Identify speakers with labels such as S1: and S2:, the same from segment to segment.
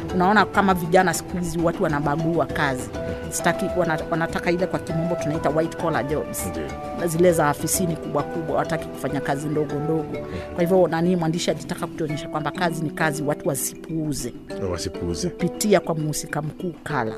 S1: unaona kama vijana siku hizi watu wanabagua kazi sitaki wana, wanataka ile kwa kimombo tunaita white collar jobs
S2: Ndio.
S1: na zile za afisini kubwa kubwa wataki kufanya kazi ndogo ndogo kwa hivyo nani mwandishi alitaka kutuonyesha kwamba kazi ni kazi watu wasipuuze
S2: Na wasipuuze
S1: kupitia kwa mhusika mkuu kala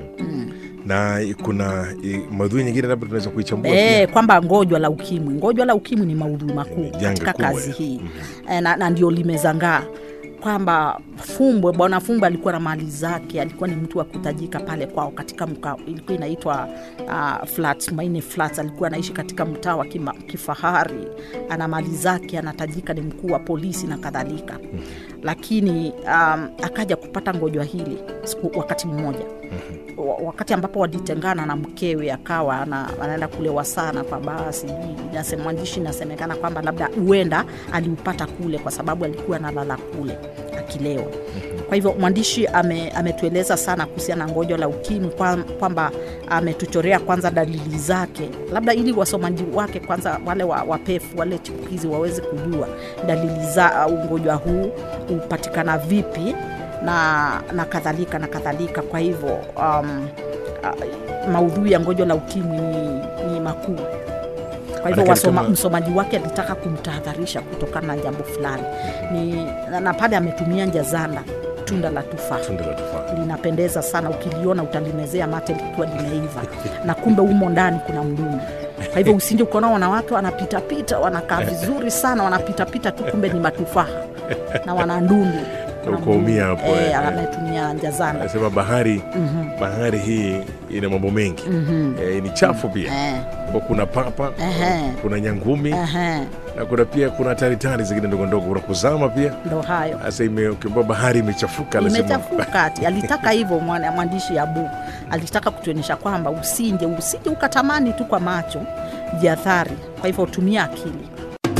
S2: na kuna i- maudhui nyingine labda tunaweza kuichambua
S1: E,
S2: pia
S1: kwamba ngojwa la ukimwi ngojwa la ukimwi ni maudhui makuu
S2: Ni janga
S1: katika
S2: kubwa,
S1: kazi
S2: ya.
S1: hii e, na, na ndio limezangaa kwamba fumbwe bwana fumbwe alikuwa na mali zake alikuwa ni mtu wa kutajika pale kwao katika mka, ilikuwa inaitwa uh, flats maine flats alikuwa anaishi katika mtaa wa kima, kifahari ana mali zake anatajika ni mkuu wa polisi na kadhalika lakini um, akaja kupata ngojwa hili siku wakati mmoja wa- wakati ambapo walitengana na mkewe akawa ana- anaenda kulewa sana kwa baa sijui nasema- mwandishi inasemekana kwamba labda huenda aliupata kule kwa sababu alikuwa analala kule akilewa kwa hivyo mwandishi ame, ametueleza sana kuhusiana na ngojo la ukimwi kwa- kwamba ametuchorea kwanza dalili zake labda ili wasomaji wake kwanza wale wa, wapefu wale chipukizi waweze kujua dalili za ugonjwa huu hupatikana vipi na na kadhalika na kadhalika kwa hivyo um, uh, maudhui ya ngojo la ukimwi ni, ni makuu kwa hivyo
S2: Manake
S1: wasoma,
S2: kama-
S1: msomaji wake alitaka kumtahadharisha kutokana na jambo fulani ni, na, na pale ametumia njazanda tunda la tufaa
S2: tunda la tufaa
S1: linapendeza sana ukiliona utalimezea mate likiwa limeiva na kumbe humo ndani kuna mdumu kwa hivyo usinde ukaona wanawake wanapitapita wanakaa vizuri sana wanapitapita tu kumbe ni matufaha na wana ndundu Kuna
S2: Ukaumia
S1: mdumu.
S2: hapo,
S1: Eh,
S2: eh.
S1: ametumia njazanda
S2: anasema bahari bahari hii ina mambo mengi eh, ni chafu pia
S1: Eh,
S2: Kwa kuna papa
S1: Ehe.
S2: kuna nyangumi
S1: ehe,
S2: na kuna pia kuna taritari zingine ndogo ndogo kuna kuzama pia
S1: ndo hayo
S2: sasa ime- ukiambiwa bahari imechafuka lazima
S1: imechafuka ati alitaka hivyo mwana- mwandishi abu alitaka kutuonyesha kwamba usinje usije ukatamani tu kwa macho jiathari kwa hivyo tumia akili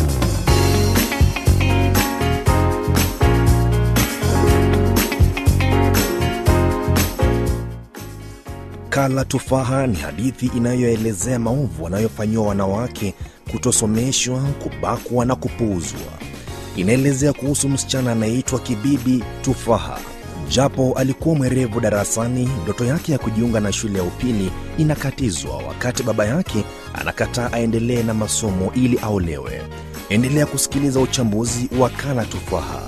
S3: Kala Tufaha ni hadithi inayoelezea maovu wanayofanyiwa wanawake, kutosomeshwa, kubakwa na kupuuzwa. Inaelezea kuhusu msichana anayeitwa Kibibi Tufaha. Japo alikuwa mwerevu darasani, ndoto yake ya kujiunga na shule ya upili inakatizwa wakati baba yake anakataa aendelee na masomo ili aolewe. Endelea kusikiliza uchambuzi wa Kala Tufaha.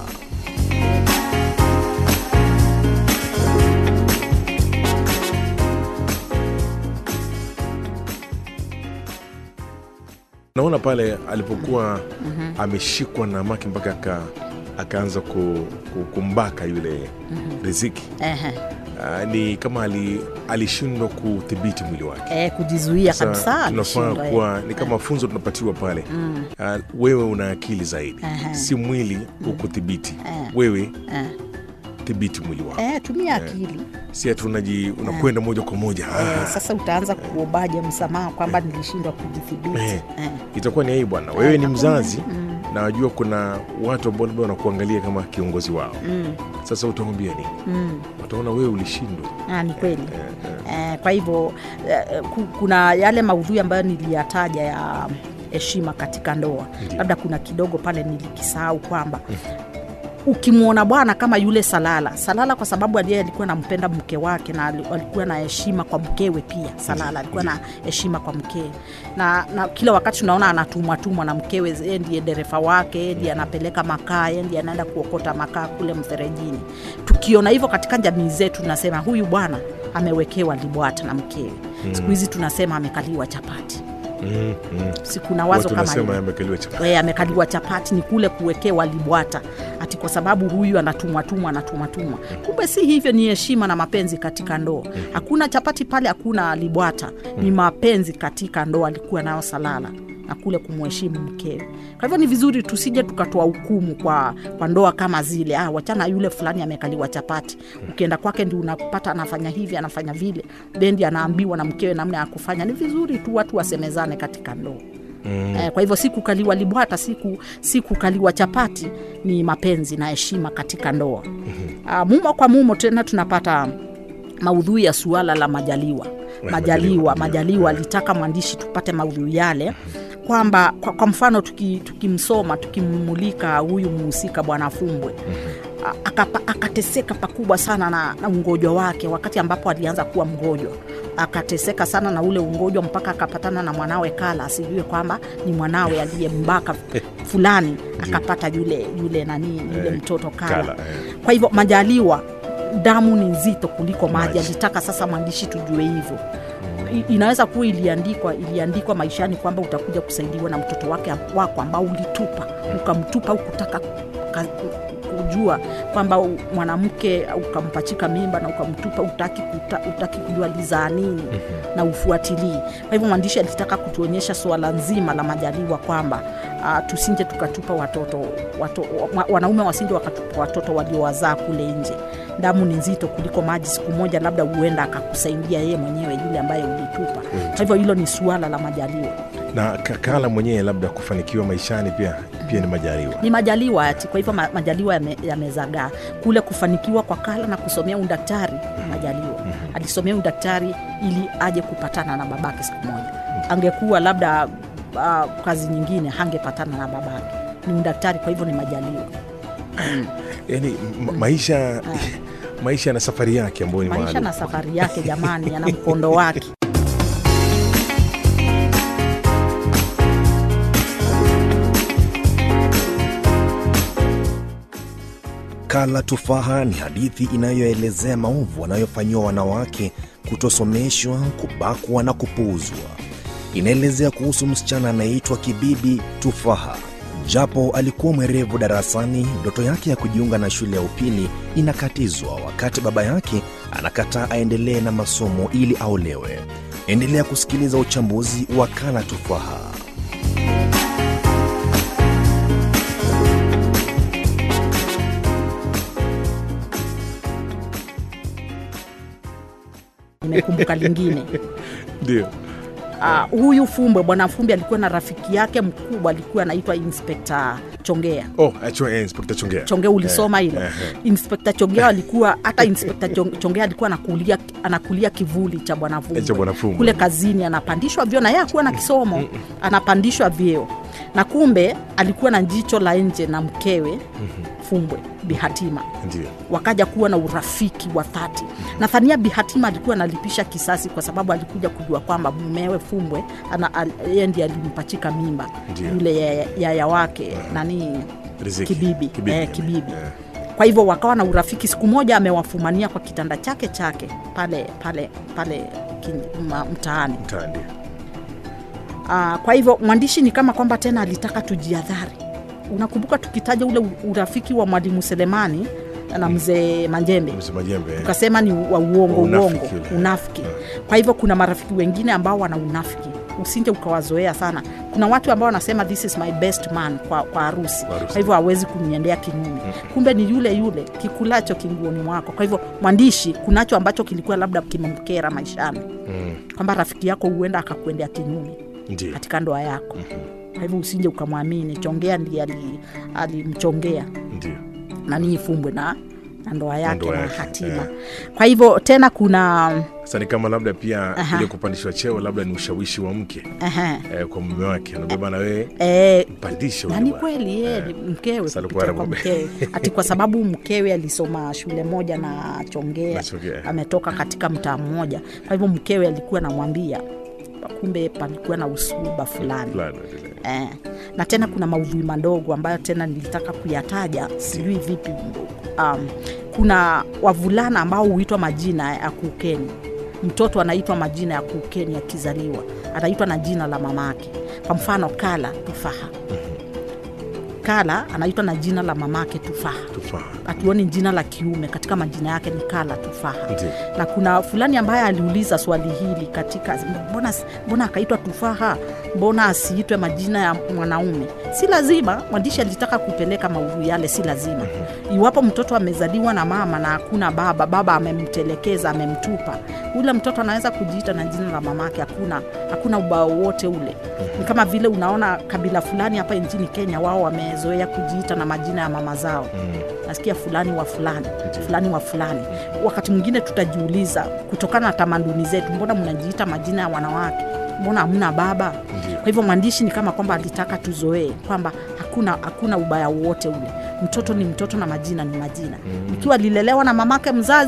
S2: naona pale alipokuwa ameshikwa na maki mpaka aka, akaanza ku, ku, kumbaka yule riziki
S1: Ehe.
S2: Ah, ni kama ali, alishindwa kudhibiti mwili wake
S1: Eh, kujizuia
S2: Sasa
S1: kabisa
S2: tunafaa
S1: alishindwa, eh.
S2: kuwa ni kama funzo tunapatiwa pale Ah, wewe una akili zaidi
S1: Ehe.
S2: si mwili ukudhibiti
S1: Eh.
S2: wewe
S1: Eh.
S2: dhibiti mwili wako
S1: Eh, tumia akili
S2: si ati unaji unakwenda moja kwa moja
S1: eh,
S2: Ah,
S1: sasa utaanza kuombaje msamaha kwamba nilishindwa kujidhibiti
S2: Eh.
S1: eh.
S2: itakuwa ni aibu bwana wewe ni
S1: hakuna.
S2: mzazi na wajua kuna watu ambao labda wanakuangalia kama kiongozi wao
S1: mm.
S2: sasa utaambia nini
S1: Mm.
S2: wataona wewe ulishindwa
S1: Ah, ni kweli eh, kwa hivyo eh, ku- kuna yale maudhui ambayo niliyataja ya heshima katika ndoa
S2: Ndiyo.
S1: labda kuna kidogo pale nilikisahau kwamba ukimwona bwana kama yule salala salala kwa sababu aliye alikuwa nampenda mke wake na ali- alikuwa na heshima kwa mkewe pia salala alikuwa na heshima kwa mkewe na, na kila wakati tunaona anatumwatumwa na mkewe yeye ndiye dereva wake yeye ndiye anapeleka makaa yeye ndiye anaenda kuokota makaa kule mferejini tukiona hivyo katika jamii zetu tunasema huyu bwana amewekewa libwata na mkewe siku hizi tunasema amekaliwa chapati
S2: mm, mm.
S1: si kuna wazo
S2: watu
S1: kama
S2: nasema
S1: hilo
S2: yamekaliwa chapa
S1: e, amekaliwa chapati ni kule kuwekewa libwata ati kwa sababu huyu anatumwatumwa anatumwatumwa kumbe si hivyo ni heshima na mapenzi katika ndoa hakuna chapati pale hakuna libwata ni mapenzi katika ndoa alikuwa nayo salala na kule kumheshimu mkewe kwa hivyo ni vizuri tusije tukatoa hukumu kwa, kwa ndoa kama zile ah, wachana yule fulani amekaliwa chapati ukienda kwake ndi unapata anafanya hivi anafanya vile bendi anaambiwa na mkewe namna ya kufanya ni vizuri tu watu wasemezane katika ndoa Mm. Eh, kwa hivyo si kukaliwa libwata si, ku, si kukaliwa chapati ni mapenzi na heshima katika ndoa mm-hmm. mumo kwa mumo tena tunapata maudhui ya suala la majaliwa
S2: Majaliwa,
S1: majaliwa
S2: ndio.
S1: majaliwa alitaka mwandishi tupate maudhui yale kwamba kwa, kwa mfano tuki- tukimsoma tukimmulika huyu mhusika bwana fumbwe a- akapa- akateseka pakubwa sana na, na ugonjwa wake wakati ambapo alianza kuwa mgonjwa akateseka sana na ule ugonjwa mpaka akapatana na mwanawe kala asijue kwamba ni mwanawe aliyembaka fulani akapata yule yule nani yule
S2: Eh,
S1: mtoto kala,
S2: Kala, eh.
S1: kwa hivyo majaliwa damu ni nzito kuliko maji
S2: Maji.
S1: alitaka sasa mwandishi tujue hivyo I- inaweza kuwa iliandikwa iliandikwa maishani kwamba utakuja kusaidiwa na mtoto wake wako ambao ulitupa ukamtupa au kutaka ka- kujua kwamba u- mwanamke ukampachika mimba na ukamtupa utaki, kuta, utaki kujua lizaa nini na ufuatilii kwa hivyo mwandishi alitaka kutuonyesha suala nzima la majaliwa kwamba uh, tusinje tukatupa watoto, wato, wa, wanaume wasinje wakatupa watoto waliowazaa kule nje damu ni nzito kuliko maji siku moja labda huenda akakusaidia yeye mwenyewe yule ambaye ulitupa kwa hivyo hilo ni suala la majaliwa
S2: na Ka- Kala mwenyewe labda kufanikiwa maishani pia pia ni majaliwa.
S1: ni majaliwa ati kwa hivyo ma, majaliwa yame- yamezagaa kule kufanikiwa kwa kala na kusomea udaktari ni majaliwa alisomea udaktari ili aje kupatana na babake siku moja angekuwa labda uh, kazi nyingine hangepatana na babake ni udaktari kwa hivyo ni majaliwa
S2: Yani ma- maisha maisha na safari yake ambayo ni
S1: maisha
S2: maalum.
S1: na safari yake jamani yana mkondo wake
S3: Kala Tufaha ni hadithi inayoelezea maovu wanayofanyiwa wanawake, kutosomeshwa, kubakwa na kupuuzwa. Inaelezea kuhusu msichana anayeitwa Kibibi Tufaha. Japo alikuwa mwerevu darasani, ndoto yake ya kujiunga na shule ya upili inakatizwa wakati baba yake anakataa aendelee na masomo ili aolewe. Endelea kusikiliza uchambuzi wa Kala Tufaha.
S1: nimekumbuka lingine
S2: Ndio.
S1: uh, huyu fumbwe bwana fumbwe alikuwa na rafiki yake mkubwa alikuwa anaitwa inspekta chongea
S2: Oh, achua eh, Inspector Chongea.
S1: chongea ulisoma hilo
S2: eh, eh.
S1: inspekta chongea alikuwa hata inspekta Chong- chongea alikuwa anakulia, anakulia kivuli cha bwana
S2: Eh, cha Bwana
S1: fumbwe
S2: Fumbwe.
S1: kule kazini anapandishwa vyeo na yeye akuwa na kisomo anapandishwa vyeo na kumbe alikuwa na jicho la nje na mkewe fumbwe bihatima
S2: Ndio.
S1: wakaja kuwa na urafiki wa dhati nadhania bihatima alikuwa analipisha kisasi kwa sababu alikuja kujua kwamba mumewe fumbwe ana- al- yeye ndiye alimpachika mimba
S2: Ndio.
S1: yule yaya yaya wake nani
S2: Riziki.
S1: kibibi,
S2: Kibibi,
S1: eh,
S2: eh,
S1: kibibi.
S2: eh.
S1: kwa hivyo wakawa na urafiki siku moja amewafumania kwa kitanda chake chake pale pale pale kin- ma- mtaani
S2: Mtaa, ndio.
S1: Ah, kwa hivyo mwandishi ni kama kwamba tena alitaka tujiadhari unakumbuka tukitaja ule u- urafiki wa mwalimu selemani na mzee manjembe
S2: Msema jembe. eh.
S1: tukasema ni wa uongo
S2: Unafiki
S1: uongo
S2: ule.
S1: unafiki kwa hivyo kuna marafiki wengine ambao wana unafiki usinje ukawazoea sana kuna watu ambao wanasema this is my best man kwa, kwa harusi
S2: Kwa harusi.
S1: kwa hivyo hawezi kumniendea kinyume kumbe ni yule yule kikulacho kinguoni mwako kwa hivyo mwandishi kunacho ambacho kilikuwa labda kimemkera maishani
S2: Mm,
S1: kwamba rafiki yako huenda akakuendea kinyume
S2: Ndio.
S1: katika ndoa yako kwa hivyo usinje ukamwamini chongea ndiye ali- alimchongea
S2: Ndio.
S1: nanii fumbwe na na ndoa yake
S2: ndoa
S1: na
S2: yake,
S1: hatima
S2: eh.
S1: kwa hivyo tena kuna
S2: Sasa ni kama labda pia
S1: Aha.
S2: ile kupandishwa cheo labda ni ushawishi wa mke
S1: Aha.
S2: eh, kwa mume wake anabeba na wewe
S1: Eh,
S2: mpandishe
S1: na
S2: huyu
S1: ni
S2: bwana.
S1: kweli yeye ni mkewe
S2: Sasa
S1: kupitia
S2: alikuwa
S1: kwa
S2: anagombea.
S1: mkewe ati kwa sababu mkewe alisoma shule moja na chongea
S2: Na Chongea.
S1: ametoka katika mtaa mmoja kwa hivyo mkewe alikuwa anamwambia kumbe palikuwa na usuba fulani
S2: Fulani, ndio.
S1: eh, na tena kuna maudhui madogo ambayo tena nilitaka kuyataja sijui vipi um, kuna wavulana ambao huitwa majina ya kuukeni mtoto anaitwa majina ya kuukeni akizaliwa anaitwa na jina la mamake kwa mfano kala tufaha kala anaitwa na jina la mamake tufaha
S2: Tufaha.
S1: hatuoni jina la kiume katika majina yake ni kala tufaha
S2: Ndio.
S1: na kuna fulani ambaye aliuliza swali hili katika mbona, mbona akaitwa tufaha mbona asiitwe majina ya mwanaume si lazima mwandishi alitaka kupeleka maudhui yale si lazima iwapo mtoto amezaliwa na mama na hakuna baba baba amemtelekeza amemtupa ule mtoto anaweza kujiita na jina la mamake hakuna hakuna ubao wote ule ni kama vile unaona kabila fulani hapa nchini kenya wao wamezoea kujiita na majina ya mama zao nasikia fulani wa fulani fulani wa fulani wakati mwingine tutajiuliza kutokana na tamaduni zetu mbona mnajiita majina ya wanawake mbona hamna baba
S2: Ndio.
S1: kwa hivyo mwandishi ni kama kwamba alitaka tuzoee kwamba hakuna hakuna ubaya wowote ule mtoto ni mtoto na majina ni majina ikiwa alilelewa na mamake mzazi